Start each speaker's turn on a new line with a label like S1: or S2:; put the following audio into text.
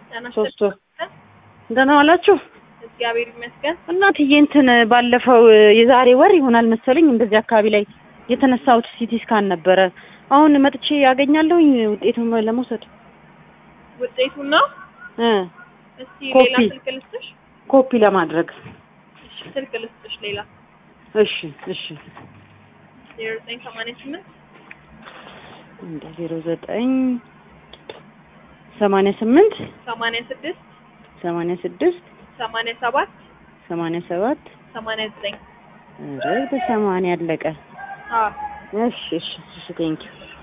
S1: ጤና
S2: ሶስት ወር
S1: ይስጥልኝ።
S2: ደህና ዋላችሁ?
S1: እግዚአብሔር ይመስገን።
S2: እናትዬ እንትን ባለፈው የዛሬ ወር ይሆናል መሰለኝ እንደዚህ አካባቢ ላይ የተነሳሁት ሲቲ ስካን ነበረ። አሁን መጥቼ ያገኛለሁኝ ውጤቱን ለመውሰድ
S1: ውጤቱን ነው።
S2: እ
S1: እስቲ
S2: ኮፒ።
S1: ሌላ ስልክ ልስጥሽ።
S2: ኮፒ ለማድረግ
S1: እሺ፣ ስልክ ልስጥሽ ሌላ
S2: እሺ እሺ
S1: ዜሮ ዘጠኝ ሰማንያ ስምንት
S2: እንደ ዜሮ ዘጠኝ ሰማንያ ስምንት
S1: ሰማንያ ስድስት
S2: ሰማንያ ስድስት
S1: ሰማንያ ሰባት
S2: ሰማንያ ሰባት
S1: ሰማንያ ዘጠኝ
S2: ኧረ በሰማንያ አለቀ።
S1: አዎ
S2: እሺ እሺ እሺ ቴንኪው